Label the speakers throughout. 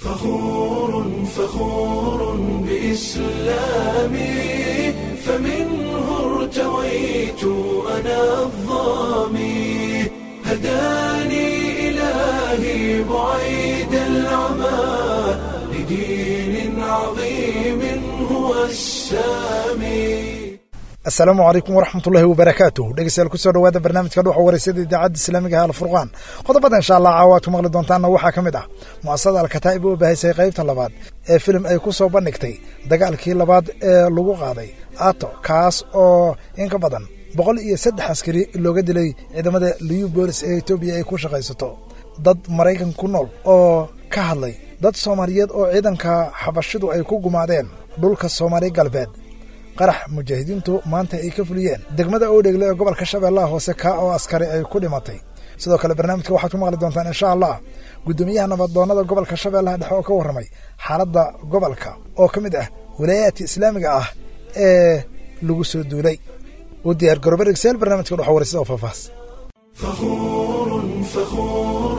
Speaker 1: فخور فخور بإسلامي فمنه ارتويت أنا الظامي هداني إلهي بعيد العمى لدين عظيم هو السامي
Speaker 2: asalaamu calaykum waraxmatullaahi wabarakaatuh dhegeystayaal kusoo dhawaada barnaamijka dhuuxa wareysada idaacadda islaamiga ah alfurqaan qodobada insha allah caawaad ku maqli doontaanna waxaa ka mid ah mu'asasada alkataa'ib oo baahisay qaybta labaad ee filim ay ku soo bandhigtay dagaalkii labaad ee lagu qaaday ato kaas oo in ka badan boqol iyo saddex askari looga dilay ciidamada liyu boolis ee etoobiya ay ku shaqaysato dad maraykan ku nool oo ka hadlay dad soomaaliyeed oo ciidanka xabashidu ay ku gumaadeen dhulka soomaali galbeed qarax mujaahidiintu maanta ay ka fuliyeen degmada oodhegle ee gobolka shabeellaha hoose kaa oo askari ay ku dhimatay sidoo kale barnaamijka waxaad ku maqli doontaan insha allah guddoomiyaha nabadoonnada gobolka shabeellaha dhexe oo ka warramay xaaladda gobolka oo ka mid ah walaayaadka islaamiga ah ee lagu soo duulay u diyaar garoobe dhegsayaal barnaamijka dhuxa wareysada oo faahfaahs
Speaker 1: فخور فخور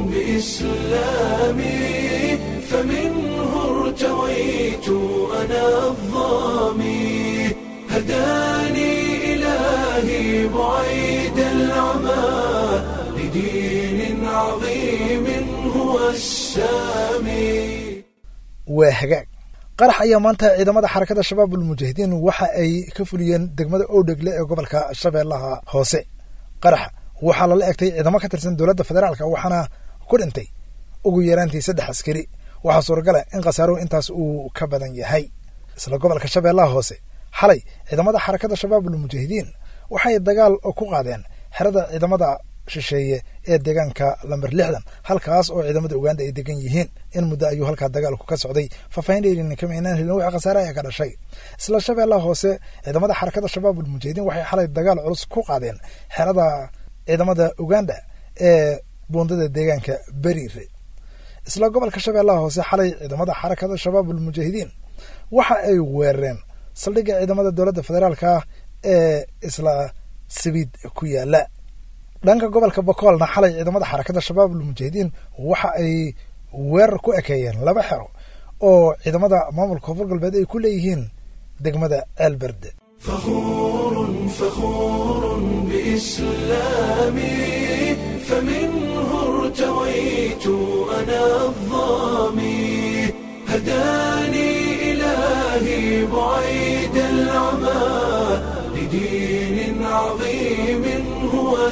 Speaker 1: بإسلامي فمنه ارتويت أنا الظامي هداني إلهي بعيد العمى لدين عظيم هو السامي
Speaker 2: waa hagaag qarax ayaa maanta ciidamada xarakada shabaab ulmujaahidiin waxa ay ka fuliyeen degmada oodhegle ee gobolka shabeellaha hoose qarax waxaa lala egtay ciidamo ka tirsan dowladda federaalka waxaana ku dhintay ugu yaraantii saddex askari waxaa suuragala in khasaaruhu intaas uu ka badan yahay isla gobolka shabeellaha hoose xalay ciidamada xarakada shabaab ulmujaahidiin waxay dagaal ku qaadeen xerada ciidamada shisheeye ee deegaanka lamber lixdan halkaas oo ciidamada uganda ay degan yihiin in muddo ayuu halkaa dagaalku ka socday faahfaahin dheerina kama inaan helin wixii khasaare ayaa ka dhashay isla shabeellaha hoose ciidamada xarakada shabaab ulmujaahidiin waxay xalay dagaal culus ku qaadeen xerada ciidamada uganda ee buundada deegaanka beriire isla gobolka shabeellaha hoose xalay ciidamada xarakada shabaab ulmujaahidiin waxa ay weerareen saldhigga ciidamada dowladda federaalka ee isla sabiid ku yaala dhanka gobolka bokoolna xalay ciidamada xarakada shabaab ulmujaahidiin waxa ay weerar ku ekeeyeen laba xero oo ciidamada maamulka koonfur galbeed ay ku leeyihiin degmada ceelberde
Speaker 1: فخور فخور بإسلامي فمنه ارتويت أنا الظامي هداني إلهي بعيد العمى لدين عظيم هو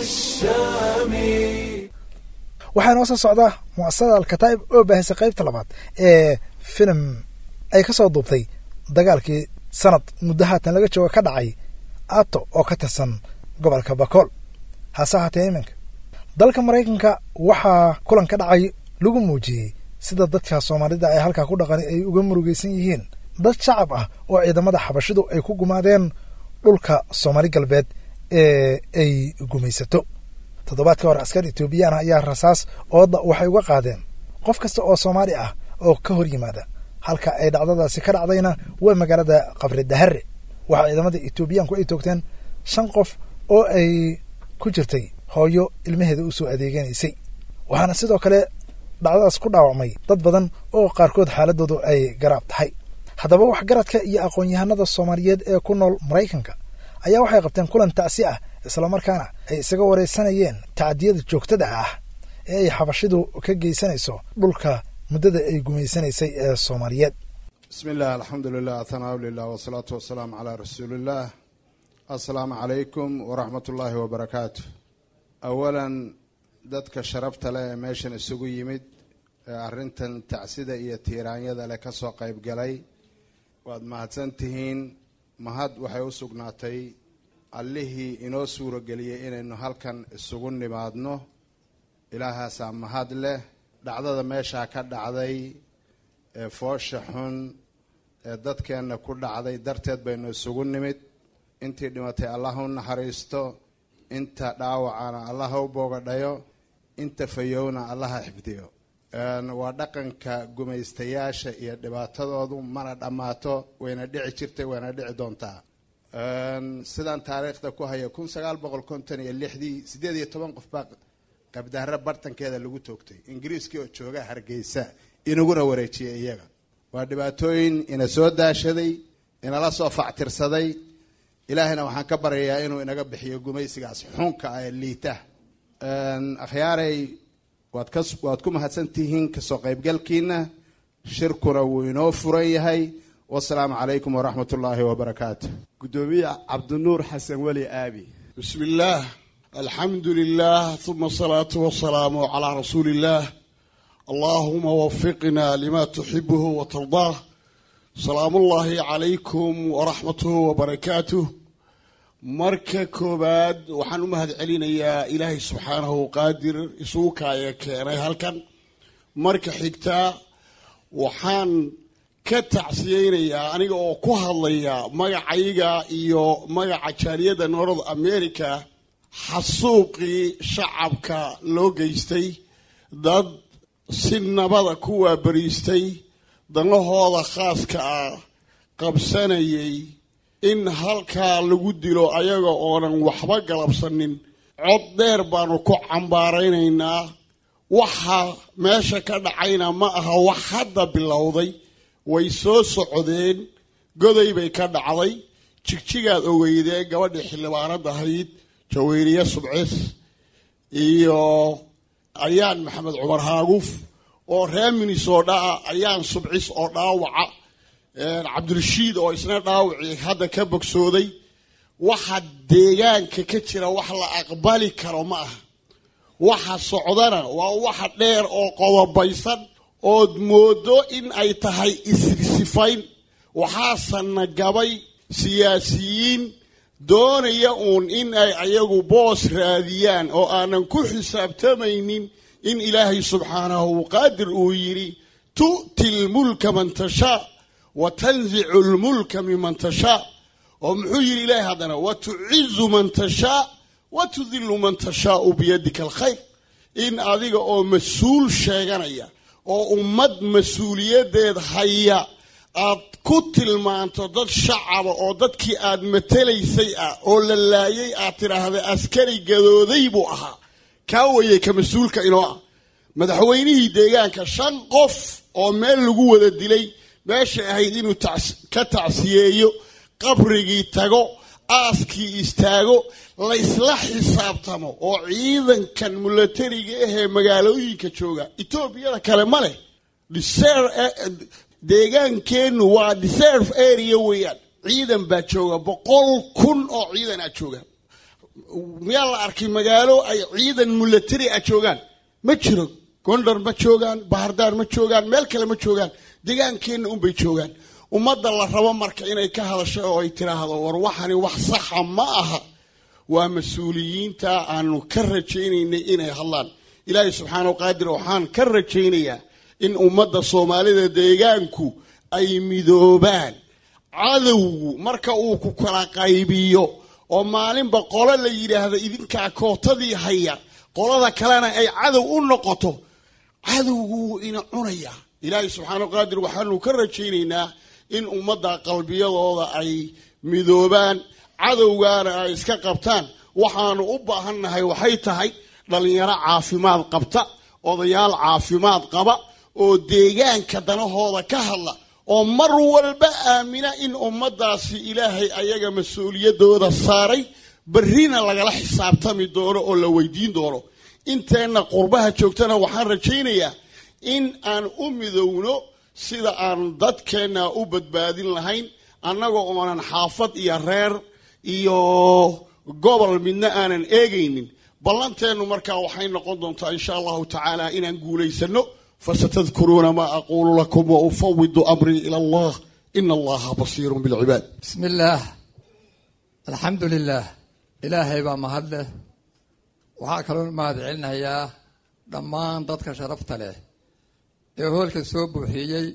Speaker 1: السامي
Speaker 2: waxaa inoo soo socda mu'asasada alkataa'ib oo baahisay qaybta labaad ee filim ay ka soo duubtay dagaalkii sanad muddo haatan laga jooga ka dhacay ato oo ka tirsan gobolka bakool hase ahaatee iminka dalka maraykanka waxaa kulan ka dhacay lagu muujiyey sida dadka soomaalida ee halkaa ku dhaqani ay uga murugaysan yihiin dad shacab ah oo ciidamada xabashidu ay ku gumaadeen dhulka soomaali galbeed ee ay gumaysato toddobaadkii hore askar etoobiyaan ayaa rasaas ooda waxay uga qaadeen qof kasta oo soomaali ah oo ka hor yimaada halka ay dhacdadaasi ka dhacdayna waa magaalada qabri dahare waxaa ciidamada etoobiyaanku ay toogteen shan qof oo ay ku jirtay hooyo ilmaheeda u soo adeeganaysay waxaana sidoo kale dhacdadaas ku dhaawacmay dad badan oo qaarkood xaaladoodu ay garaab tahay haddaba waxgaradka iyo aqoon-yahanada soomaaliyeed ee ku nool maraykanka ayaa waxay qabteen kulan tacsi ah islamarkaana ay isaga wareysanayeen tacadiyada joogtada ah ee ay xabashidu ka geysanayso dhulka muddada ay gumaysanaysay ee soomaaliyeed
Speaker 3: bismi illah alxamdu lilah athanaa lilah wasalaatu wasalaamu calaa rasuuliillah assalaamu calaykum waraxmat ullaahi wabarakaatu awalan dadka sharafta leh ee meeshan isugu yimid ee arrintan tacsida iyo tiiraanyada leh kasoo qayb galay waad mahadsan tihiin mahad waxay u sugnaatay allihii inoo suurageliyey inaynu halkan isugu nimaadno ilaahaasaa mahad leh dhacdada meeshaa ka dhacday ee foosha xun ee dadkeenna ku dhacday darteed baynu isugu nimid intii dhimatay allah u naxariisto inta dhaawacana allah u boogadhayo inta fayowna allaha xifdiyo waa dhaqanka gumaystayaasha iyo dhibaatadoodu mana dhammaato wayna dhici jirtay wayna dhici doontaa sidaan taariikhda ku haya kun sagaal boqol konton iyo lixdii siddeed iyo toban qof baa qabdaaro bartankeeda lagu toogtay ingiriiskii oo jooga hargeysa inaguna wareejiyey iyaga waa dhibaatooyin ina soo daashaday inala soo factirsaday ilaahayna waxaan ka baryayaa inuu inaga bixiyo gumaysigaas xunka ah ee liita akhyaaray waad ka waad ku mahadsan tihiin kasoo qaybgalkiina shirkuna wuu inoo furan yahay wasalaamu calaykum waraxmat ullaahi wabarakaatu
Speaker 4: gudoomiye cabdinuur xasan weli aabi
Speaker 5: بسم الله الحمد لله ثم الصلاة والسلام على رسول الله اللهم وفقنا لما تحبه وترضاه سلام الله عليكم ورحمته وبركاته marka koobaad waxaan u mahad celinayaa ilaahay subxaanahu qaadir isugu kaaya keenay halkan marka xigtaa waxaan ka tacsiyeynayaa aniga oo ku hadlaya magacayga iyo magaca jaaliyadda north america xasuuqii shacabka loo geystay dad si nabada ku waabariistay danahooda khaaska ah qabsanayay in halkaa lagu dilo ayaga oonan waxba galabsanin cod dheer baanu ku cambaaraynaynaa waxa meesha ka dhacayna ma aha wax hadda bilowday way soo socdeen goday bay ka dhacday jigjigaad ogeydeen gabadhii xildhibaanad ahayd jaweyriye subcis iyo ayaan maxamed cumar haaguuf oo reer minnesota ah ayaan subcis oo dhaawaca cabdirashiid oo isna dhaawacii hadda ka bogsooday waxa deegaanka ka jira wax la aqbali karo ma aha waxa socdana waa waxa dheer oo qodobaysan ood moodo in ay tahay isrisifayn waxaasana gabay siyaasiyiin doonaya uun in ay ayagu boos raadiyaan oo aanan ku xisaabtamaynin in ilaahay subxaanahu qaadir uu yidhi tu'ti lmulka man tashaa wa tanzicu lmulka miman tashaa oo muxuu yidhi ilaahay haddana wa tucizu man tashaa wa tudilu man tashaau biyadika alkhayr in adiga oo mas-uul sheeganaya oo ummad mas-uuliyadeed haya aad ku tilmaanto dad shacaba oo dadkii aad matelaysay ah oo la laayay aad tidhaahda askari gadooday buu ahaa kaa weyey ka mas-uulka inoo ah madaxweynihii deegaanka shan qof oo meel lagu wada dilay meeshay ahayd inuu ka tacsiyeeyo qabrigii tago aaskii istaago laysla xisaabtamo oo ciidankan mulatariga ahee magaalooyinka jooga etoobiyada kale ma leh deegaankeennu waa deserve area weeyaan ciidan baa jooga boqol kun oo ciidan a jooga miyaa la arkay magaalo ay ciidan mulatari a joogaan ma jiro gondar ma joogaan bahardaar ma joogaan meel kale ma joogaan deegaankeenna unbay joogaan ummadda la rabo marka inay ka hadasho oo ay tiraahdo war waxani wax saxa ma aha waa mas-uuliyiinta aanu ka rajaynaynay inay hadlaan ilaahay subxaanahu qaadir waxaan ka rajaynayaa in ummadda soomaalida deegaanku ay midoobaan cadowgu marka uu ku kala qaybiyo oo maalinba qolo la yidhaahdo idinkaa kootadii haya qolada kalena ay cadow u noqoto cadowgu wuu ina cunayaa ilaahay subxaanahu qaadir waxaanu ka rajaynaynaa in ummadda qalbiyadooda ay midoobaan cadowgaana ay iska qabtaan waxaanu u baahannahay waxay tahay dhallinyaro caafimaad qabta odayaal caafimaad qaba oo deegaanka danahooda ka hadla oo mar walba aamina in ummaddaasi ilaahay ayaga mas-uuliyadooda saaray berrina lagala xisaabtami doono oo la weydiin doono inteenna qurbaha joogtana waxaan rajaynayaa in aan u midowno sida aan dadkeenna u badbaadin lahayn annagoo oonan xaafad iyo reer iyo gobol midna aanan eegaynin ballanteennu markaa waxay noqon doontaa insha allahu tacaala inaan guulaysano fasatadkuruuna maa aquulu lakum wa ufawidu amrii ila allah ina allaha basiirun bilcibaad
Speaker 6: bismi illaah alxamdu lilaah ilaahay baa mahad leh waxaa kaloo mahad celinayaa dhammaan dadka sharafta leh ee hoolka soo buuxiyey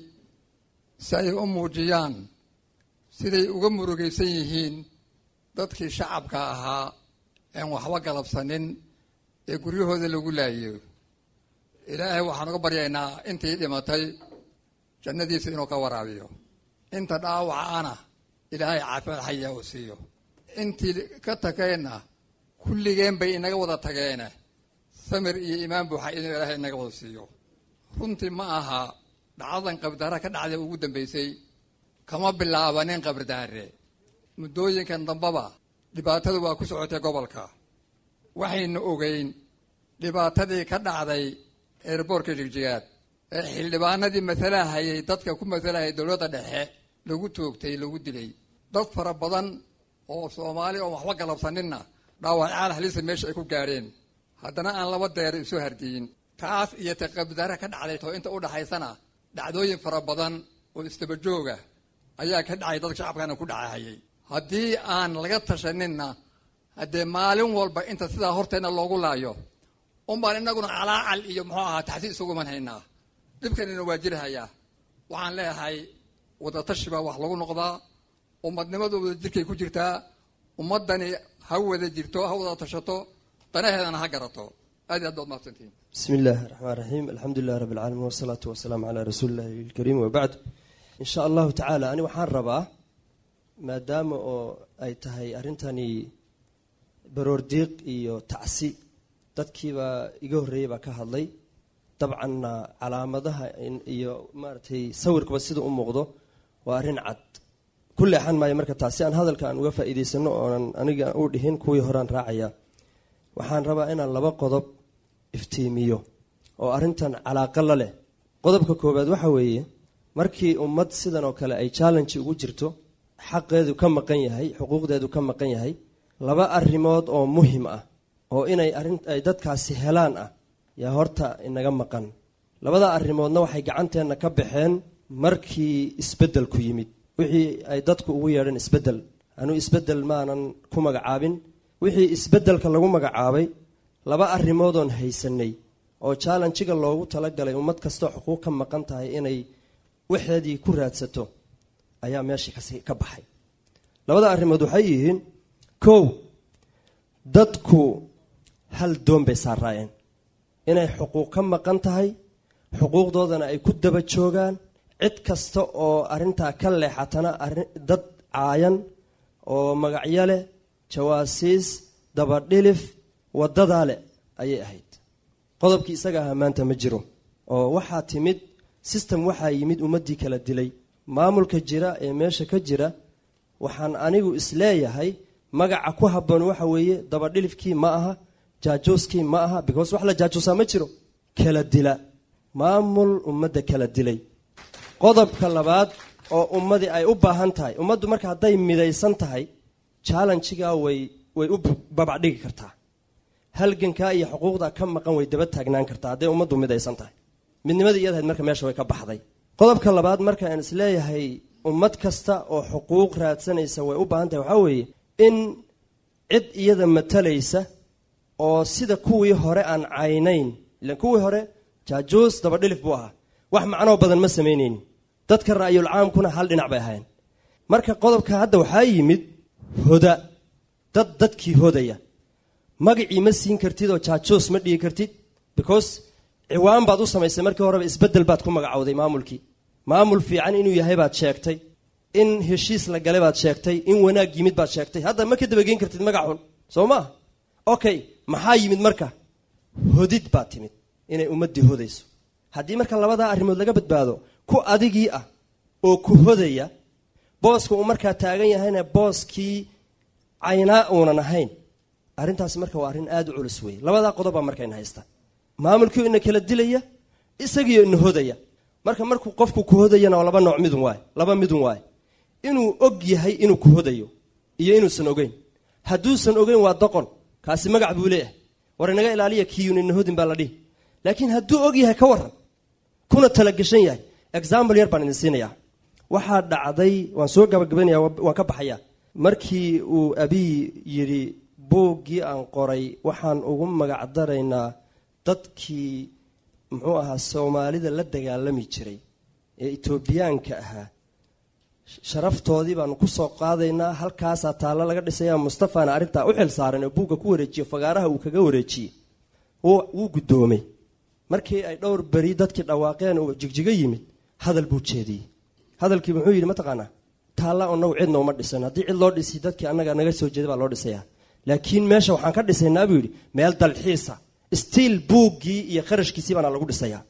Speaker 6: si ay u muujiyaan siday uga murugaysan yihiin dadkii shacabka ahaa een waxba galabsanin ee guryahooda lagu laayiyo ilaahay waxaan uga baryaynaa intii dhimatay jannadiisa inuu ka waraabiyo inta dhaawacaana ilaahay caafimaad xayaa uu siiyo intii ka tageenna kulligeen bay inaga wada tageene samir iyo iimaan buuxa inuu ilaahay inaga wada siiyo runtii ma aha dhacdadan qabdaara ka dhacday ugu dambaysay kama bilaabanin qabdaare muddooyinkan dambaba dhibaatadu waa ku socotay gobolka waxaynu ogeyn dhibaatadii ka dhacday eerboorka jigjigaad ee xildhibaanadii masalahayay dadka ku masalahayay dowladda dhexe lagu toogtay lagu dilay dad fara badan oo soomaali oo waxba galabsaninna dhaawacyaal halisa meesha ay ku gaadheen haddana aan laba deer isu hardiyin taas iyo ta qabdaara ka dhacday too inta u dhaxaysana dhacdooyin fara badan oo isdaba jooga ayaa ka dhacay dadka shacabkana ku dhacahayay haddii aan laga tashaninna haddee maalin walba inta sidaa horteenna loogu laayo unbaan inaguna calaacal iyo muxuu ahaa taxsiis isugu manhaynaa dhibkanina waa jirahayaa waxaan leeyahay wadatashi baa wax lagu noqdaa ummadnimadu wada jirkay ku jirtaa ummaddani ha wada jirto ha wada tashato danaheedana ha garato aad iyo aad baad mahadsantihiin
Speaker 7: بسم الله الرحمن الرحيم الحمد لله رب العالمين والصلاة والسلام على رسول الله الكريم وبعد إن شاء الله تعالى أنا waxaan rabaa maadaama oo ay tahay arrintani baroordiiq iyo tacsi dadkiibaa iga horreeyey baa ka hadlay dabcanna calaamadaha iyo maaragtay sawirkaba sida u muuqdo waa arrin cad ku leexan maayo marka taasi aan hadalka aan uga faa'iidaysano oonan aniga u dhihin kuwii horaan raacaya waxaan rabaa inaan laba qodob iftiimiyo oo arrintan calaaqa la leh qodobka koowaad waxa weeye markii ummad sidan oo kale ay challenge ugu jirto xaqeedu ka maqan yahay xuquuqdeedu ka maqan yahay laba arrimood oo muhim ah oo inay arrin ay dadkaasi helaan ah yaa horta inaga maqan labada arrimoodna waxay gacanteenna ka baxeen markii isbeddelku yimid wixii ay dadku ugu yeedheen isbeddel anuu isbeddel maanan ku magacaabin wixii isbeddelka lagu magacaabay laba arrimoodoon haysanay oo challenjiga loogu talagalay ummad kastoo xuquuq ka maqan tahay inay waxeedii ku raadsato ayaa meeshii kasi ka baxay labada arrimood waxay yihiin kow dadku hal doon bay saaraayeen inay xuquuq ka maqan tahay xuquuqdoodana ay ku daba joogaan cid kasta oo arrintaa ka leexatana dad caayan oo magacyo leh jawaasiis dabadhilif waddadaa leh ayay ahayd qodobkii isaga ahaa maanta ma jiro oo waxaa timid system waxaa yimid ummaddii kala dilay maamulka jira ee meesha ka jira waxaan anigu isleeyahay magaca ku habboon waxa weeye dabadhilifkii ma aha jaajooskii ma aha because wax la jaajoosaa ma jiro kala dila maamul ummadda kala dilay qodobka labaad oo ummadii ay u baahan tahay ummaddu marka hadday midaysan tahay challenjigaa way way u babacdhigi kartaa halgankaa iyo xuquuqda ka maqan way daba taagnaan kartaa hadday ummaddu midaysan tahay midnimadii iyadahayd marka meesha way ka baxday qodobka labaad marka aan isleeyahay ummad kasta oo xuquuq raadsanaysa way u baahan tahay waxaa weeye in cid iyada matalaysa oo sida kuwii hore aan caynayn ilan kuwii hore jaajuus dabadhilif buu ahaa wax macnoo badan ma samaynaynin dadka ra'yul caamkuna hal dhinac bay ahayn marka qodobka hadda waxaa yimid hoda dad dadkii hodaya magacii ma siin kartid oo jaajuus ma dhigi kartid because ciwaan baad u samaysay markii horeba isbeddel baad ku magacowday maamulkii maamul fiican inuu yahay baad sheegtay in heshiis la galay baad sheegtay in wanaag yimid baad sheegtay hadda ma ka dabageyn kartid magac xun soo maa okay maxaa yimid marka hodid baa timid inay ummaddii hodayso haddii marka labadaa arrimood laga badbaado ku adigii ah oo ku hodaya booska uu markaa taagan yahayna booskii caynaa uunan ahayn arrintaasi marka waa arrin aada u culus weeye labadaa qodobbaa markayna haysta maamulkii ina kala dilaya isagiio ina hodaya marka markuu qofku ku hodayana waa laba nooc midun waay laba midun waay inuu og yahay inuu ku hodayo iyo inuusan ogeyn hadduusan ogeyn waa doqon kaasi magac buu leeyahay war inaga ilaaliya kiyun ina hodin baa la dhihi laakiin hadduu og yahay ka waran kuna talagashan yahay example yar baan idin siinayaa waxaa dhacday waan soo gabagabaynaya waan ka baxayaa markii uu abiy yidhi buuggii aan qoray waxaan ugu magac daraynaa dadkii muxuu ahaa soomaalida la dagaalami jiray ee etoobiyaanka ahaa sharaftoodii baanu ku soo qaadaynaa halkaasaa taallo laga dhisaya mustafana arrintaa u xil saaran oo buugga ku wareejiyo fagaaraha uu kaga wareejiyey wuu guddoomay markii ay dhowr beri dadkii dhawaaqeen uu jigjigo yimid hadal buu jeediyey hadalkii muxuu yidhi mataqaanaa taalla anagu cidna uma dhisan haddii cid loo dhisi dadkii annaga naga soo jeeda baa loo dhisaya laakiin meesha waxaan ka dhisaynaa buu yidhi meel dalxiisa stiil buuggii iyo qarashkiisii baana lagu dhisayaa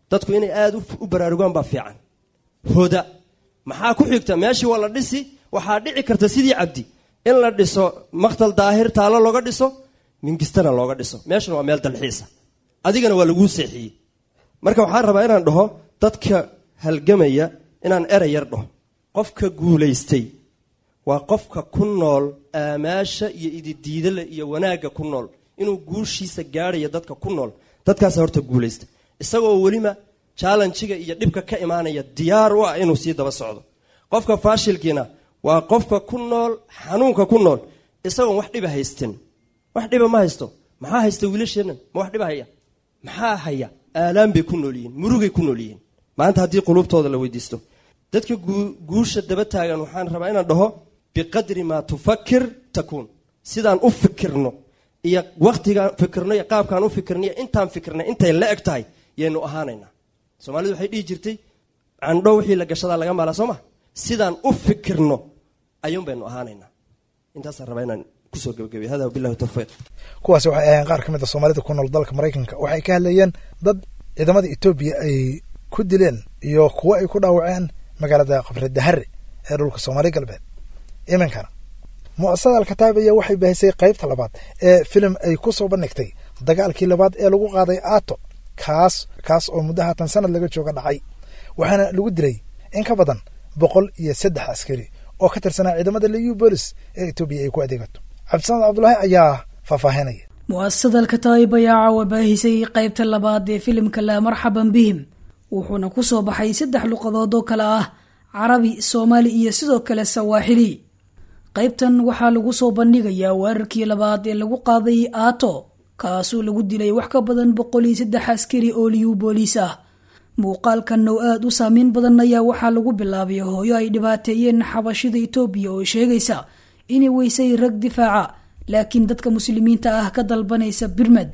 Speaker 7: dadku inay aada u baraarugaan baa fiican hoda maxaa ku xigta meeshii waa la dhisi waxaa dhici karta sidii cabdi in la dhiso maktal daahir taallo looga dhiso mingistana looga dhiso meeshuna waa meel dalxiisa adigana waa laguu seexiyey marka waxaan rabaa inaan dhaho dadka halgamaya inaan erey yar dhaho qofka guulaystay waa qofka ku nool aamaasha iyo ididiidale iyo wanaagga ku nool inuu guushiisa gaadhayo dadka ku nool dadkaasa horta guulaysta isagoo weliba jallenjiga iyo dhibka ka imaanaya diyaar u ah inuu sii daba socdo qofka faashilkiina waa qofka ku nool xanuunka ku nool isagoon wax dhiba haystin wax dhiba ma haysto maxaa haysta wiilasheennan ma wax dhiba haya maxaa haya aalaan bay ku nool yihiin murugay ku nool yihiin maanta haddii quluubtooda la weydiisto dadka guusha daba taagan waxaan rabaa inaan dhaho biqadri maa tufakir takuun sidaan u fikirno iyo wakhtigaan fikirno iyo qaabkaan u fikirno iyo intaan fikirnay intay la eg tahay yaynu ahaanaynaa soomaalidu waxay dhihi jirtay candho wixii la gashadaa laga maalaa soo ma sidaan u fikirno ayuun baynu ahaanaynaa intaasaan rabaa inaan kusoo gebagabiy hada wabillahi tawfiiq
Speaker 2: kuwaasi waxay ahayn qaar ka mid a soomaalida ku nool dalka maraykanka waxay ka hadlayeen dad ciidamada etoobiya ay ku dileen iyo kuwo ay ku dhaawaceen magaalada qabri dahare ee dhulka soomaali galbeed iminkana mu'asasada alkataab ayaa waxay baahisay qaybta labaad ee filim ay ku soo bandhigtay dagaalkii labaad ee lagu qaaday aato kaas kaas oo muddo haatan sanad laga jooga dhacay waxaana lagu dilay in ka badan boqol iyo saddex askari oo ka tirsanaa ciidamada liu bolis ee etoobiya ay ku adeegato cabdisamed cabdulaahi ayaa faahfaahinaya
Speaker 8: mu'asasada alkataa'ib ayaa caawa baahisay qaybta labaad ee filimka laa marxaban bihim wuxuuna ku soo baxay saddex luqadood oo kale ah carabi soomaali iyo sidoo kale sawaaxili qaybtan waxaa lagu soo bandhigayaa weerarkii labaad ee lagu qaaday aato kaasoo lagu dilay wax ka badan boqol iyo saddex askari oo liyu booliis ah muuqaalkan oo aada u saameyn badan ayaa waxaa lagu bilaabay hooyo ay dhibaateeyeen xabashida etoobiya oo sheegaysa inay weysay rag difaaca laakiin dadka muslimiinta ah ka dalbanaysa birmed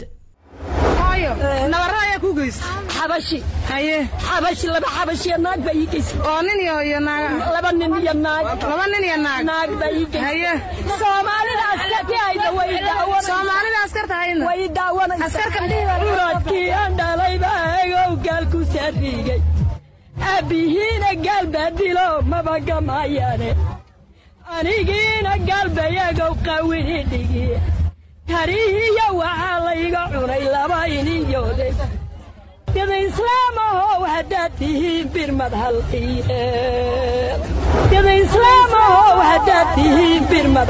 Speaker 9: xabashi haye xabashi laba xabashiya naag baa ii geysay oo nin iyo iyo naag laba nin iyo naag laba nin iyo naag naag baa ii geysay haye soomaalida askarti hayda way daawan soomaalida askarta hayda way daawanaysa askarka uradkii aan dhalay baa egow gaal ku saarigay aabihiina gaal baa dilo maba gamayaane anigiina gaal baa egow qawini dhigi tarihiya waxaa layga cunay laba iniyoode dada islaamahow haddaad tihiin birmad halqii'eed dada islaamahow haddaad tihiin birmad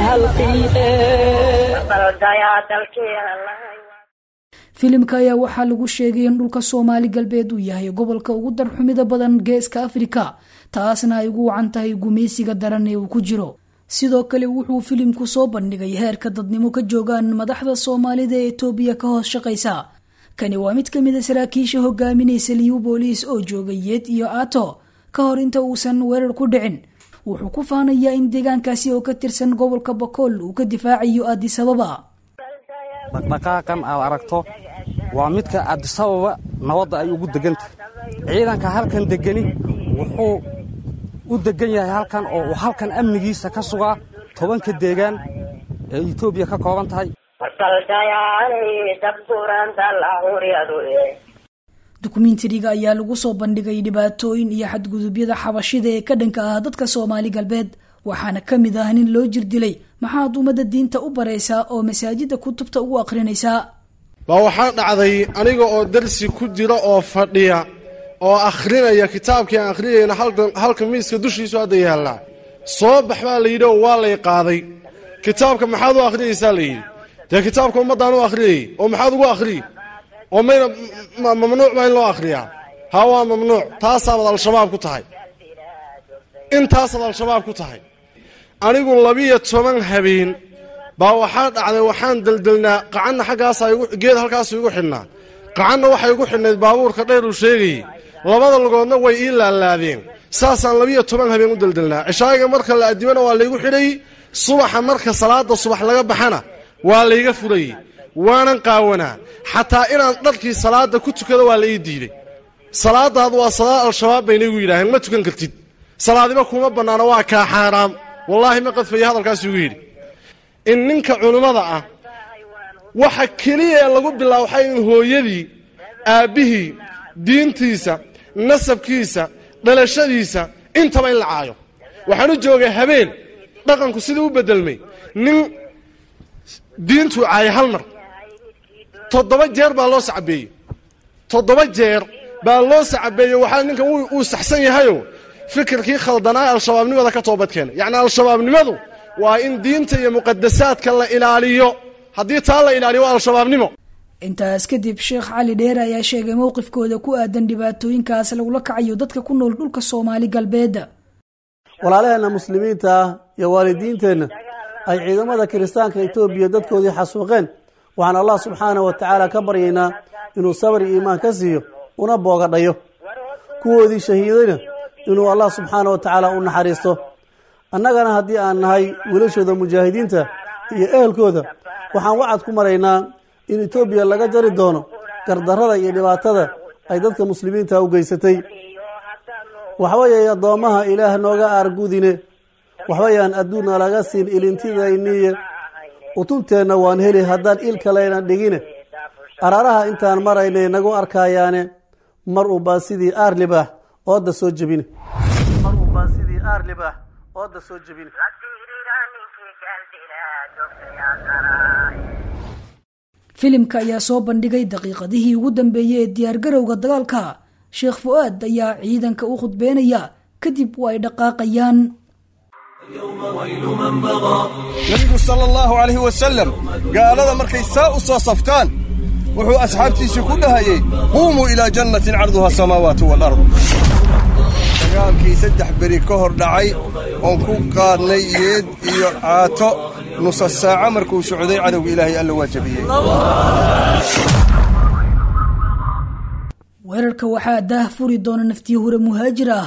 Speaker 8: filimka ayaa waxaa lagu sheegay in dhulka soomaali galbeed uu yahay gobolka ugu darxumida badan geeska afrika taasna ay ugu wacan tahay gumaysiga daran ee uu ku jiro sidoo kale wuxuu filimku soo bandhigay heerka dadnimo ka joogaan madaxda soomaalida ee etoobiya ka hoos shaqaysa kani waa mid ka mid a saraakiisha hogaaminaysa liyu booliis oo joogay yeed iyo aato ka hor inta uusan weerar ku dhicin wuxuu ku faanayaa in deegaankaasi oo ka tirsan gobolka bakool uu ka difaacayo aadisababa
Speaker 10: dhaqdhaqaaqan aad aragto waa midka aadisababa nabadda ay ugu degan tahay ciidanka halkan degani wuxuu u degan yahay halkan oo uu halkan amnigiisa ka sugaa tobanka deegaan ee etoobiya ka kooban tahay
Speaker 8: dukumentariga ayaa lagu soo bandhigay dhibaatooyin iyo xadgudubyada xabashida ee ka dhanka ah dadka soomaali galbeed waxaana ka mid ah nin loo jir dilay maxaad ummadda diinta u baraysaa oo masaajidda kutubta ugu akhrinaysaa
Speaker 11: baa waxaa dhacday aniga oo darsi ku jira oo fadhiya oo akhrinaya kitaabkii aan akhriyayna halka miiska dushiisu hadda yaallaa soo bax baa la yidhi oo waa lay qaaday kitaabka maxaad u akhriyaysaa la yidhi dee kitaabka ummaddaan u akhriyayy oo maxaad ugu akhriyi oo mayna mamnuuc baa in loo akhriyaa haa waa mamnuuc taasaabad al-shabaab ku tahay intaasaad al-shabaab ku tahay anigu labiyo toban habeen baa waxaa dhacday waxaan deldelnaa qacanna xaggaasa geed halkaasu igu xidhnaa qacanna waxay igu xidhnayd baabuurka dhayr uu sheegayey labada lugoodna way ii laalaadeen saasaan labiyo toban habeen u deldelnaa cishaayiga marka la addimana waa laygu xidhayey subaxa marka salaadda subax laga baxana waa layga furayey waanan qaawanaa xataa inaan dharkii salaadda ku tukado waa la ii diiday salaadaadu waa salaad al-shabaab bayna igu yidhaaheen ma tukan kartid salaadiba kuma bannaana waa kaa xaaraam wallaahi ma qadfaya hadalkaas igu yidhi in ninka culimmada ah waxa keliya ee lagu bilaabo waxay in hooyadii aabbihii diintiisa nasabkiisa dhalashadiisa intaba in la caayo waxaan u joogay habeen dhaqanku siduu u bedelmay nin diintuu caayay hal mar toddoba jeer baa loo sacabeeyey toddoba jeer baa loo sacabeeyey waxaa ninkan uu saxsan yahayo fikirkii khaldanaa al-shabaabnimada ka toobad keenay yacni al-shabaabnimadu waa in diinta iyo muqadasaadka la ilaaliyo haddii taa la ilaaliyo waa al-shabaabnimo
Speaker 8: intaas kadib sheekh cali dheere ayaa sheegay mowqifkooda ku aadan dhibaatooyinkaas lagula kacayo dadka ku nool dhulka soomaali galbeedda
Speaker 12: walaalaheenna muslimiinta ah iyo waalidiinteenna ay ciidamada kiristaanka etoobiya dadkoodii xasuuqeen waxaan allah subxaana wa tacaala ka baryaynaa inuu sabar iyo iimaan ka siiyo una boogadhayo kuwoodii shahiidayna inuu allah subxaana wa tacaala u naxariisto annagana haddii aan nahay wilashooda mujaahidiinta iyo ehelkooda waxaan wacad ku maraynaa in etoobiya laga jari doono gardarrada iyo dhibaatada ay dadka muslimiinta u geysatay waxbayay addoommaha ilaah nooga aargudine waxbayaan adduunna laga siin ilintidayniye utunteenna waan heli haddaan il kaleyna dhigine araaraha intaan maraynay nagu arkayaane mar unbaa sidii aarlibah ooda soo jebine mar unbaa sidii aarlibah ooda soo jebine
Speaker 8: filimka ayaa soo bandhigay daqiiqadihii ugu dambeeyey ee diyaargarowga dagaalka sheekh fu-aad ayaa ciidanka u khudbeynaya kadib waa ay dhaqaaqayaan
Speaker 13: nabigu sala allahu calayhi wasalam gaalada markay saa u soo saftaan wuxuu asxaabtiisii ku dhahayey quumuu ilaa jannatin carduha asamaawaatu waalard dagaalkii saddex beri ka hor dhacay oon ku qaadnay yeed iyo caato nusa saaco markuu socday cadowga ilaahay alla waa jabiyey
Speaker 8: weerarka waxaa daah furi doona naftiyo hure muhaajir ah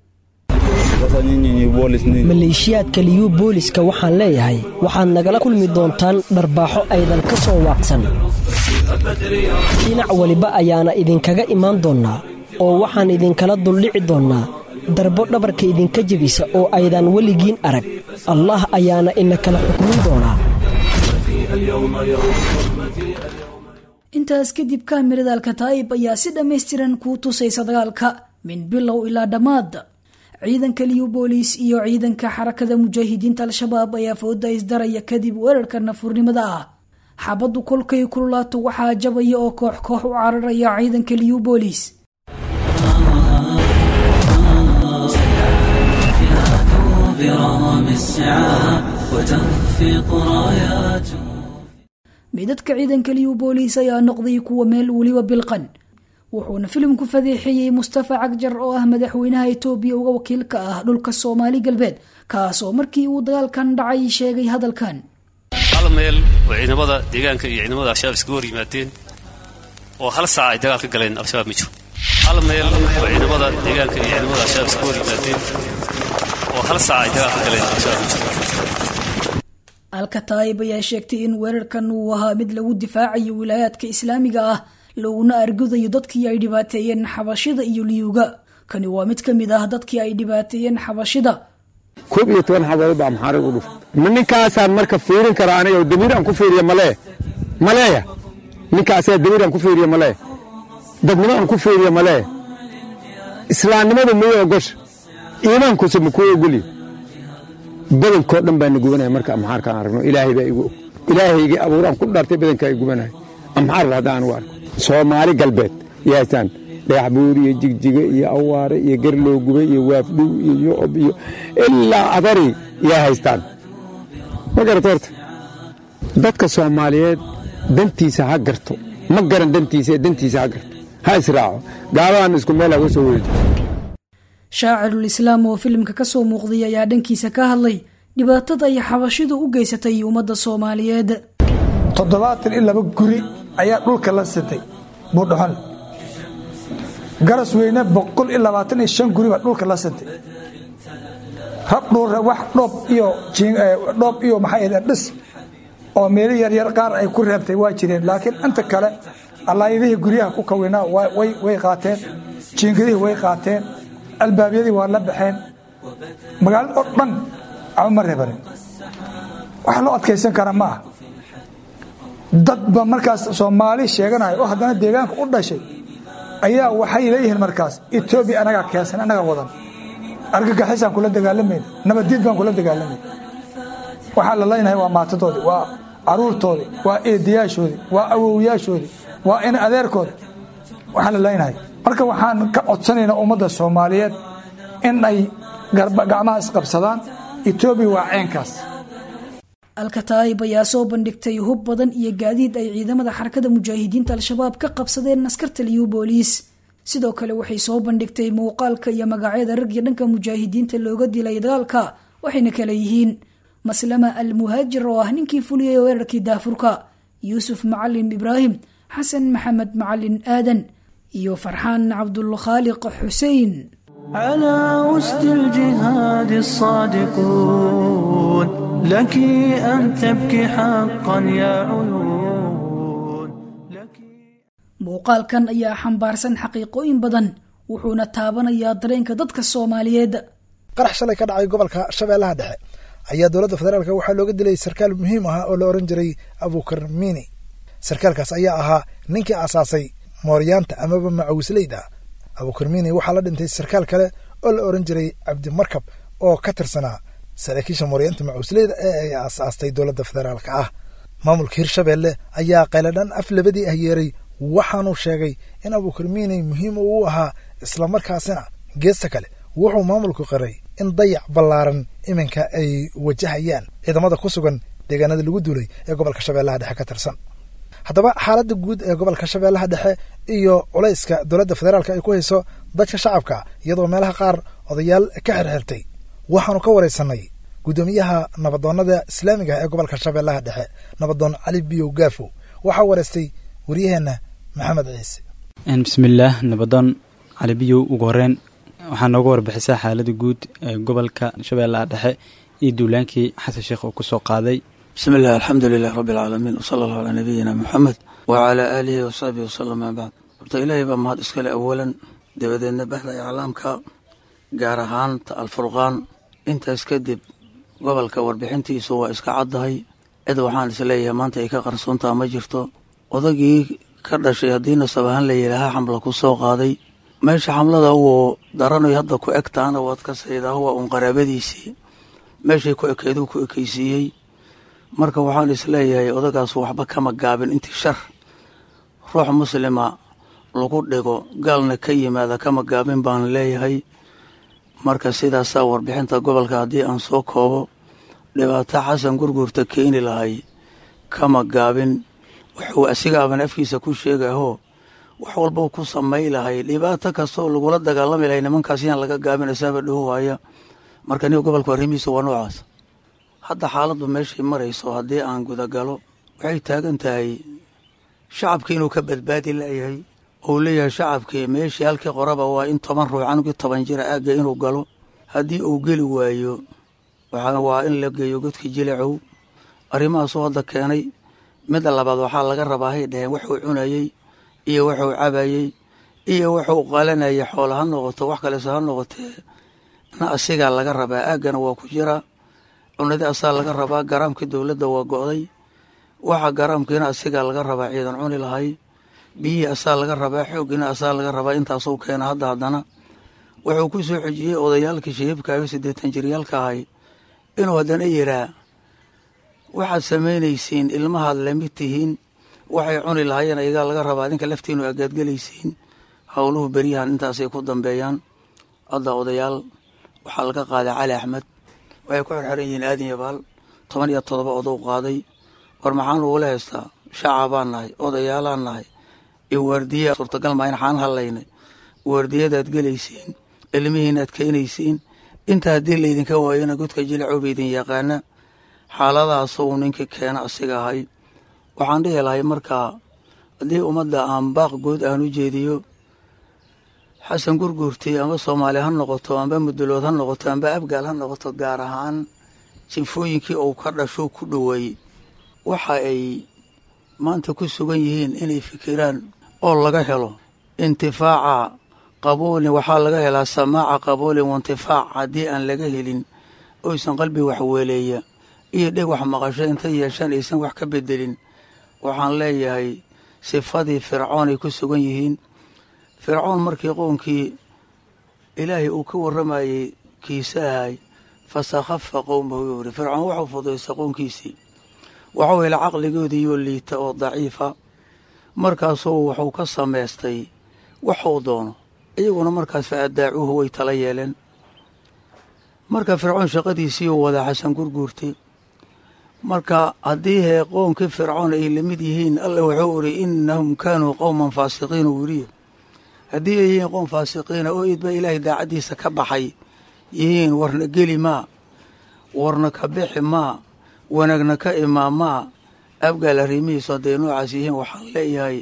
Speaker 14: maleeshiyaadka liyu booliska waxaan leeyahay waxaad nagala kulmi doontaan dharbaaxo aydan ka soo waaqsan dhinac weliba ayaana idinkaga imaan doonnaa oo waxaan idinkala duldhici doonnaa darbo dhabarka idinka jebisa oo aydan weligiin arag allah ayaana ina kala xukmin doonaa
Speaker 8: intaas kadib kaamirada alkataa'ib ayaa si dhammaystiran kuu tusaysa dagaalka min bilow ilaa dhammaad ciidanka liyu booliis iyo ciidanka xarakada mujaahidiinta al-shabaab ayaa fooda isdaraya kadib weerarka nafurnimada ah xabaddu kolkay kululaato waxaa jabaya oo koox koox u cararaya ciidanka liyu booliis midadka ciidanka liyu booliis ayaa noqday kuwa meel weliba bilqan wuxuuna filimku fadeexeeyey mustafa cagjar oo ah madaxweynaha etoobiya uga wakiilka ah dhulka soomaali galbeed kaasoo markii uu dagaalkan dhacay sheegay hadalkan
Speaker 15: hal meel oo ciidamada deegaanka iyo ciidamada al-shabaab iskaga hor yimaadeen oo hal saac ay dagaal ka galeen al-shabaab ma jiro hal meel oo ciidamada deegaanka iyo ciidamada al-shabaab iskaga hor yimaadeen oo hal saac ay dagaal ka galeen al-shabaab ma jiro
Speaker 8: alkataayib ayaa sheegtay in weerarkan uu ahaa mid lagu difaacayo wilaayaadka islaamiga ah laguna argudayo dadkii ay dhibaateeyeen xabashida iyo liyuga kani waa mid ka mid ah dadkii ay dhibaateeyeen xabashida
Speaker 16: koob iyo toban xabadood baa maxaarig u dhuftay ma ninkaasaan marka fiirin karaa aniga damiir aan ku fiiriya malee maleeya ninkaasaa damiir aan ku fiiriya malee dadnimo aan ku fiiriya malee islaamnimadu miyay ogosha iimaankuuse ma kuu ogolya badankoo dhan baa na gubanaya marka amxaarkaan aragno ilaahay baa igu og ilaahaygii abuuraan ku dhartay badankaa i gubanaya amxaar haddaan u arko soomaali galbeed yaasaan dhagaxbuur iyo jigjiga iyo awaare iyo garloo gubay iyo waafdhow iyo yocob iyo ilaa adari yaa haystaan ma garata horta dadka soomaaliyeed dantiisa ha garto ma garan dantiisa ee dantiisa ha garto ha israaco gaaladan isku meel haga soo weeji
Speaker 8: shaacirul islaam oo filimka ka soo muuqday ayaa dhankiisa ka hadlay dhibaatada ay xabashidu u geysatay ummadda soomaaliyeed
Speaker 17: toddobaatan iyo laba guri ayaa dhulka la sitay buudhaxon garas weyne boqol iyo labaatan iyo shan guri baa dhulka la sitay rab dhuure wax dhoob iyo dhoob iyo maxay dhis oo meelo yaryar qaar ay ku reebtay waa jireen laakiin inta kale allaayadihii guryaha ku kawinaa way qaateen jiingadihii way qaateen albaabyadii waa la baxeen magaalada oo dhan ama ma reebanin wax loo adkaysan kara ma ah dadba markaas soomaali sheeganaya oo haddana deegaanka u dhashay ayaa waxay leeyihiin markaas etoobiya anagaa keensan annagaa wadan argagixisaan kula dagaalamayna nabaddiid baan kula dagaalamayna waxaa la leynahay waa maatadoodii waa caruurtoodii waa eedayaashoodii waa awowyaashoodii waa in adeerkoodi waxaa la leynahay marka waxaan ka codsanaynaa ummadda soomaaliyeed in ay gacmaha isqabsadaan etoobiya waa ceenkaas
Speaker 8: alkataayib ayaa soo bandhigtay hub badan iyo gaadiid ay ciidamada xarakada mujaahidiinta al-shabaab ka qabsadeen askarta liyu booliis sidoo kale waxay soo bandhigtay muuqaalka iyo magacyada rag iyo dhanka mujaahidiinta looga dilay dagaalka waxayna kala yihiin maslama al muhaajir oo ah ninkii fuliyay weerarkii daafurka yuusuf macalin ibraahim xasan maxamed macalin aadan iyo farxaan cabdulkhaaliq xuseen
Speaker 18: على وسط الجهاد الصادقون لك أن تبكي حقا يا عيون
Speaker 8: muuqaalkan ayaa xambaarsan xaqiiqooyin badan wuxuuna taabanayaa dareenka dadka soomaaliyeed
Speaker 2: qarax shalay ka dhacay gobolka shabeellaha dhexe ayaa dowladda federaalk waxaa looga dilay sarkaal muhiim ah oo la ohan jiray abukar mini sarkaalkaas ayaa ahaa ninkii aasaasay mooryaanta amaba macawisleyda abukar mini waxaa la dhintay sarkaal kale oo la ohan jiray cabdimarkab oo ka tirsanaa saraakiisha mooryaanta macawisleyda ee ay aasaastay dowladda federaalka ah maamulka hirshabeelle ayaa qayladhan af labadii ah yeeray waxaanuu sheegay in abukar mini muhiim uu ahaa islamarkaasina geesta kale wuxuu maamulku qiray in dayac ballaaran iminka ay wajahayaan ciidamada ku sugan deegaanada lagu duulay ee gobolka shabeellaha dhexe ka tirsan haddaba xaaladda guud ee gobolka shabeellaha dhexe iyo culayska dowladda federaalk ay ku hayso dadka shacabka iyadoo meelaha qaar odayaal ka xirxirtay waxaanu ka waraysanay guddoomiyaha nabadoonnada islaamiga ah ee gobolka shabeellaha dhexe nabadoon cali biyow gaafo waxaa waraystay waryaheenna maxamed ciise
Speaker 19: bismillaah nabadoon cali biyow ugu horeen waxaa nooga warbixisaa xaalada guud ee gobolka shabeellaha dhexe iyo duulaankii xasan sheekh uu kusoo qaaday
Speaker 20: bismi illah alxamdu lilah rabbi alcaalamiin wsala allahu calaa nabiyina moxamed wacalaa aalihi wasaxbihi wasalam maa bacd horta ilaahay baa mahad iskale awalan dabadeedna bahda iclaamka gaar ahaanta alfurqaan intaas kadib gobolka warbixintiisu waa iska caddahay cid waxaan isleeyahay maanta ay ka qarsoontaa ma jirto odagii ka dhashay haddii nasab ahaan la yidhaahaa xamla ku soo qaaday meesha xamlada wuu daranoy hadda ku eg tahana waad ka saydaa waa uun qaraabadiisii meeshay ku ekeyduu ku ekeysiiyey marka waxaan isleeyahay odagaas waxba kama gaabin intii shar ruux muslima lagu dhigo gaalna ka yimaada kama gaabin baan leeyahay marka sidaasaa warbixinta gobolka haddii aan soo koobo dhibaato xasan gurgurta keeni lahay kama gaabin wuxuu asigaaban afkiisa ku sheegahoo wax walbau ku samay lahay dhibaato kastoo lagula dagaalami lahay nimankaas yaan laga gaabin isaaba dhaho waaya marka niga gobolka arrimihiisa waa noocaas hadda xaaladdu meeshay marayso haddii aan gudagalo waxay taagan tahay shacabkii inuu ka badbaadi layahay ou leeyahay shacabkii meeshii halkii qoraba waa in toban ruux canugii toban jira aagga inuu galo haddii uu geli waayo waa in la geeyo godkii jilacow arrimahaasuu hadda keenay midda labaad waxaa laga rabaa hay dhaheen wuxuu cunayey iyo wuxuu cabayey iyo wuxuu qalanayay xoola ha noqoto wax kalese ha noqotee na asigaa laga rabaa aaggana waa ku jiraa cunadii asaa laga rabaa garaamkii dowladda waa go'day waxa garaamkiina asigaa laga rabaa ciidan cuni lahay biyihii asaa laga rabaa xooggiina asaa laga rabaa intaasuu keena hadda haddana wuxuu ku soo xejiyey odayaalkii shahiibkaayo siddeetan jiryaalka ahay inuu haddana yiraa waxaad samaynaysiin ilmahaad lamid tihiin waxay cuni lahaayeen ayagaa laga rabaa adinka laftiinu agaadgelaysiin howluhu beryahan intaasay ku dambeeyaan hadda odayaal waxaa laga qaaday cali axmed waxay ku xirxiran yihiin aadan yabaal toban iyo todoba odow qaaday war maxaan lagula haystaa shacabaan nahay odayaalaan nahay iyo waardiya suurtagal maa in xaan hadlaynay waardiyadaad gelaysiin ilmihiinaad keenaysiin inta haddii laydinka waayona godka jilacoba idin yaqaana xaaladaas uu ninkii keena asiga ahay waxaan dhihi lahay markaa haddii ummadda aan baaq good aan u jeediyo xasan gurguurtii amba soomaali ha noqoto amba mudulood ha noqoto amba abgaal ha noqoto gaar ahaan jinfooyinkii uu ka dhasho ku dhoweey waxa ay maanta ku sugan yihiin inay fikiraan oo laga helo intifaaca qabuulin waxaa laga helaa samaaca qabuulin waintifaac haddii aan laga helin oysan qalbi waxweeleeya iyo dheg wax maqasho inta yeeshaan aysan wax ka bedelin waxaan leeyahay sifadii fircoon ay ku sugan yihiin fircoon markii qownkii ilaahay uu ka warramayey kiisahay fasakhafa qowmahu yuu yidhi fircoon wuxuu fudaystay qownkiisii waxuu hela caqligoodiiyoo liita oo daciifa markaasuu wuxuu ka samaystay waxuu doono iyaguna markaas fa addaacuuhu way tala yeeleen marka fircoon shaqadiisiiuu wadaa xasan gurguurtay marka haddii hee qownkii fircoon ay la mid yihiin alla wuxuu idhi innahum kaanuu qowman faasiqiin uu yidhi haddii ay yihiin qowm faasiqiina oo idba ilaahay daacaddiisa ka baxay yihiin warna geli maa warna ka bixi maa wanaagna ka imaa maa abgaal arrimihiisu hadday noocaas yihiin waxaan leeyahay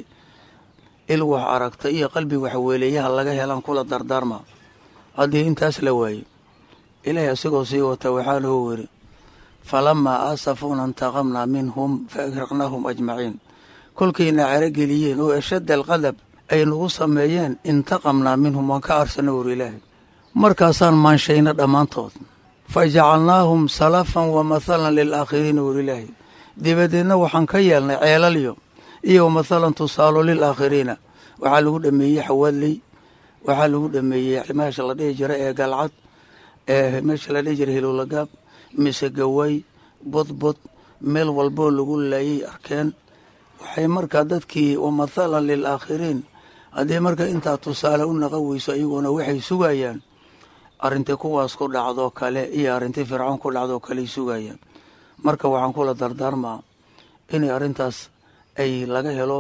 Speaker 20: il wax aragta iyo qalbi waxweeleeyaha laga helaan kula dardaarma haddii intaas la waaye ilaahay asigoo sii wata waxaana uu yidhi falamaa aasafuuna intaqamnaa minhum fa agraqnaahum ajmaciin kolkayna carageliyeen oo ashadda alqadab ay nagu sameeyeen intaqamnaa minhum waan ka arsana wur ilaahay markaasaan maanshayna dhammaantood fa jacalnaahum salafan wa mathalan lilaakhiriina wur ilaahay dibadeedna waxaan ka yeelnay ceelalyo iyo wa mathalan tusaalo lilaakhiriina waxaa lagu dhameeyey xawaadley waxaa lagu dhameeyey meesha la dhihi jira ee galcad ee meesha la dhihi jira hilowlagaab mise gaway bodbod meel walboo lagu laayay arkeen waxay markaa dadkii wa mathalan lilaakhiriin haddii marka intaa tusaale u naqan weyso iyaguna waxay sugayaan arrintii kuwaas ku dhacdoo kale iyo arrintii fircoon ku dhacdoo kaley sugayaan marka waxaan kula dardaarmaa inay arrintaas ay laga helo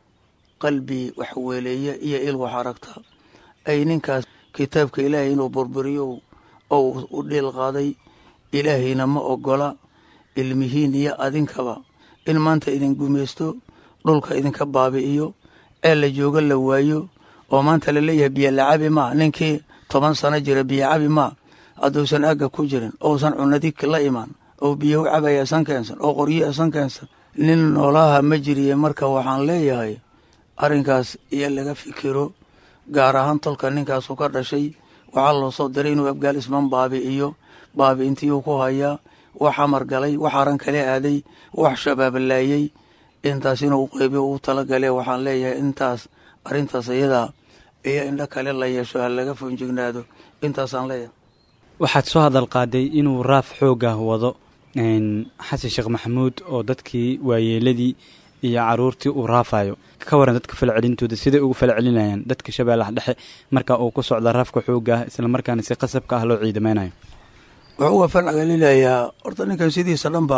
Speaker 20: qalbi waxweeleeye iyo il wax aragta ay ninkaas kitaabka ilaahay inuu burburiyo oo u dhiil qaaday ilaahayna ma ogola ilmihiin iyo adinkaba in maanta idin gumaysto dhulka idinka baabi'iyo ee la joogo la waayo oo maanta laleeyahay biyo lacabi maa ninkii toban sano jira biyo cabi maa hadduusan agga ku jirin ousan cunadi la imaan oo biyo u cabaya san keensan oo qoryo san keensan nin noolaha ma jiriye marka waxaan leeyahay arrinkaas iyo laga fikiro gaar ahaan tolka ninkaasu ka dhashay waxaa loo soo diray inuu abgaal isman baabi'iyo baabi'intiyuu ku hayaa wax amar galay wax aran kale aaday wax shabaab laayey intaas inuu qeybiyo uu talagale waxaan leeyahay intaas arrintaas iyadaa iyo indho kale la yeesho ha laga foonjignaado intaasaan leeyahay
Speaker 19: waxaad soo hadal qaaday inuu raaf xoogah wado xasan sheekh maxamuud oo dadkii waayeeladii iyo caruurtii uu raafayo ka waran dadka falcelintooda siday ugu falcelinayaan dadka shabeellaha dhexe marka uu ku socda raafka xoogah islamarkaana si qasabka ah loo ciidamaynayo
Speaker 20: wuxuu uga falcelinayaa horta ninkan sidiisa dhanba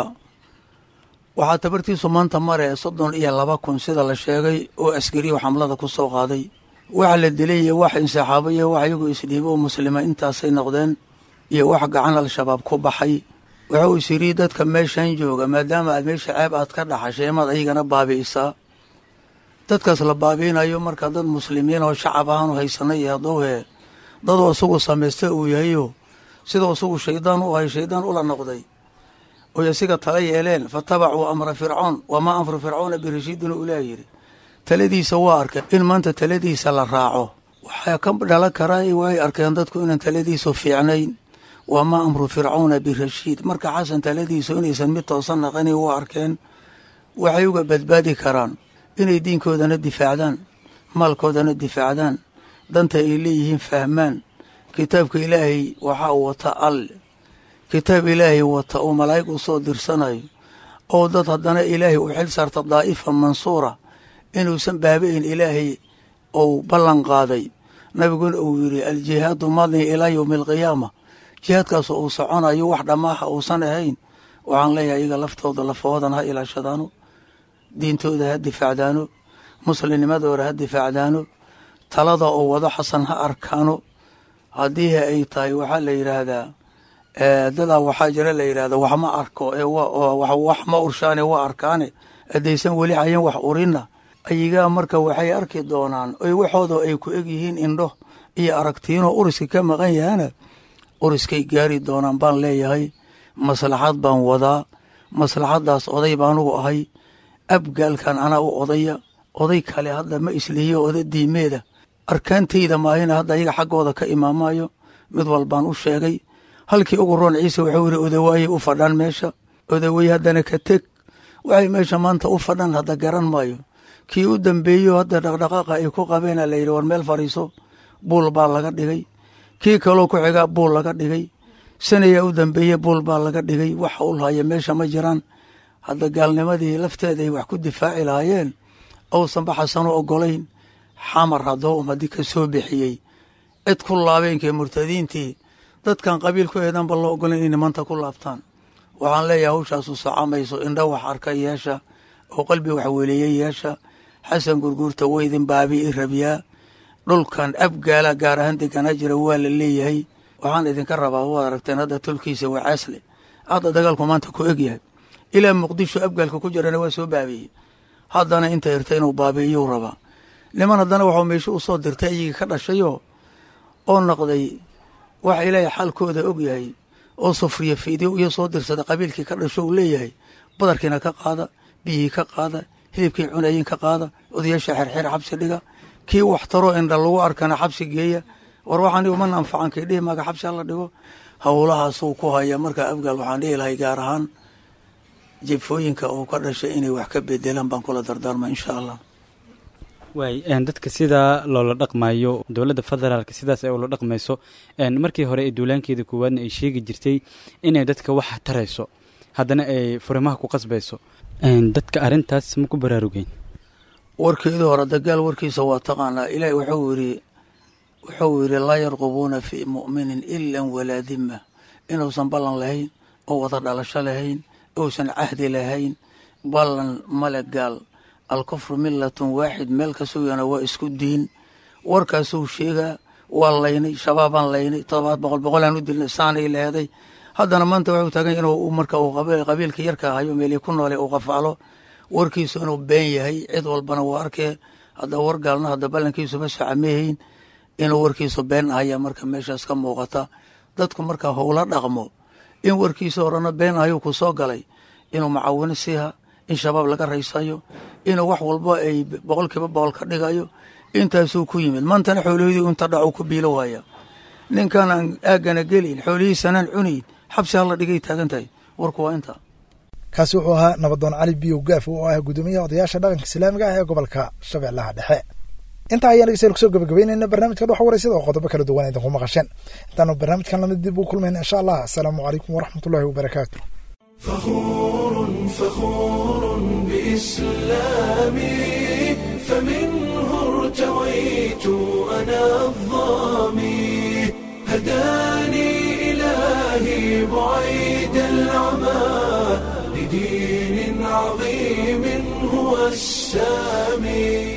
Speaker 20: waxaa tabartiisu maanta mare soddon iyo laba kun sida la sheegay oo askariya xamlada ku soo qaaday waxa la dilay iyo wax insaaxaabo iyo wax iyagu isdhiibo oo muslima intaasay noqdeen iyo wax gacan al-shabaab ku baxay wuxuu is yidhi dadka meeshan jooga maadaama aad meesha ceeb aad ka dhaxashay maad ayagana baabi'isaa dadkaas la baabi'inayo marka dad muslimiin oo shacab ahaanu haysanay iyo haddowhee dadoo isagu samaysta uu yahayo sidoo isagu shaydaan u ahay shaydaan ula noqday oy asiga tala yeeleen fatabacuu amra fircoon wamaa amru fircoona birashiidina ulaa yidhi taladiisa waa arkeen in maanta taladiisa la raaco waxaa ka dhalan karaa way arkeen dadku inaan taladiisu fiicnayn wamaa amru fircoona birashiid marka xasan taladiisu inaysan mid toosan naqani waa arkeen waxay uga badbaadi karaan inay diinkoodana difaacdaan maalkoodana difaacdaan danta ay leeyihiin fahmaan kitaabka ilaahay waxaa wata alle kitaab ilaahay wata oo malaa'ig u soo dirsanayo oo dad haddana ilaahay u xil saarta daa'ifa mansuura inuusan baabayn ilaahay ou ballan qaaday nabiguna uu yidhi aljihaadu madni ilaa yowmi alqiyaama jihaadkaas uu soconayo wax dhammaaha uusan ahayn waxaan leeyahay iyaga laftooda lafahoodan ha ilaashadaano diintooda ha difaacdaano muslimnimadooda ha difaacdaano talada oo wado xasan ha arkaano haddii ay tahay waxaa la yidhaahdaa dadaa waxaa jira la yidhahda wax ma arko ee wax ma urshaane waa arkaane haddaysan weli hayan wax urinna ayagaa marka waxay arki doonaan oy waxooda ay ku eg yihiin indho iyo aragtiinoo uriska ka maqan yahana uriskay gaari doonaan baan leeyahay maslaxad baan wadaa maslaxaddaas oday baanugu ahay abgaalkan anaa u odaya oday kale hadda ma islihiyo oda diimeeda arkaantayda maahina hadda ayaga xaggooda ka imaamayo mid walbaan u sheegay halkii ugu roon ciise wuxuu yidhi odawaayay u fadhaan meesha odawey haddana ka teg waxay meesha maanta u fadhan hadda garan maayo kii u dambeeyo hadda dhaqdhaqaaqa ay ku qabeena la yidhi war meel fadhiiso buul baa laga dhigay kii kaloo ku xigaa buul laga dhigay sanayaa u dambeeye buul baa laga dhigay wax ul haya meesha ma jiraan hadda gaalnimadii lafteeda ay wax ku difaaci lahaayeen ousanba xasano ogolayn xamar haddoo umadi ka soo bixiyey cid ku laabeenkee murtadiintii dadkan qabiil ku eedanba loo ogolayn inay manta ku laabtaan waxaan leeyahay hawshaasu socomayso indha wax arka yeesha oo qalbi wax weleeye yeesha xasan gurguurta weydin baabi i rabyaa dhulkan abgaala gaar ahaan deganaa jira waa la leeyahay waxaan idinka rabaa waad aragteen hadda tolkiisa waa caasle hadda dagaalku maanta ku egyahay ilaa muqdisho abgaalka ku jirana waa soo baabieyey haddana inta irta inuu baabiiyuu rabaa niman haddana waxuu meesho u soo dirtay ayagii ka dhashayoo oo noqday waxa ilaahay xaalkooda og yahay oo sufriya fiidyo iyo soo dirsaday qabiilkii ka dhasho uu leeyahay badarkiina ka qaada biyihii ka qaada hilibkii cunayin ka qaada odayaasha xerxeer xabsi dhiga kii wax taroo indha lagu arkana xabsi geeya war waxaan umana anfacan kii dhihi maaga xabsi hala dhigo howlahaasuu ku haya markaa abgaal waxaan dhihi lahay gaar ahaan jefooyinka uu ka dhashay inay wax ka bedelaan baan kula dardaarma insha allah
Speaker 19: waay dadka sidaa loola dhaqmayo dowladda federaalka sidaas ay ula dhaqmayso markii hore ee duulaankeeda koowaadna ay sheegi jirtay inay dadka wax tarayso haddana ay furimaha ku qasbayso dadka arrintaas ma ku baraarugeen
Speaker 20: warkeedii hore dagaal warkiisa waa taqaanaa ilaahi wuxuu yidhi wuxuu yidhi laa yarqubuuna fii mu'minin ilan walaa dima inuusan ballan lahayn oo wada dhalasho lahayn uusan cahdi lahayn ballan male gaal alkufru milatun waaxid meel ka sugana waa isku diin warkaasuu sheegaa waa laynay shabaabaan laynay todobaad boqol boqolaan u dilnay saanay leeday haddana maanta waxuu taagan inuu marka uu qabiilka yarka hayo meelii ku noole uu qafaalo warkiisu inuu been yahay cid walbana waa arkee hadda war gaalna hadda ballankiisu ma socameehayn inuu warkiisu been ahaya marka meeshaas ka muuqata dadku marka howla dhaqmo in warkiisa horena been ahayuu ku soo galay inuu macawino siiha in shabaab laga raysayo inuu wax walba ay boqolkiiba boqol ka dhigayo intaasuu ku yimid maantana xoolahidii inta dhacu ku biilo waaya ninkan aan aagana gelin xoolihiisanaan cunayn xabsi hala dhigay taagan tahay warku waa intaa
Speaker 2: kaasi wuxuu ahaa nabadoon cali biyow gaaf oo ah guddoomiyaha odayaasha dhaqanka islaamiga ah ee gobolka shabeellaha dhexe intaa ayaan dhegeystayaal kusoo gabagabeynayna barnaamijka dhoxa wareysada oo qodobo kala duwan idinku maqasheen intaanu barnaamijkan lamid dib u kulmayna insha allah asalaamu calaykum waraxmatullahi wabarakaatu
Speaker 1: فخور فخور بإسلامي فمنه ارتويت أنا الظامي هداني إلهي بعيد العمى لدين عظيم هو السامي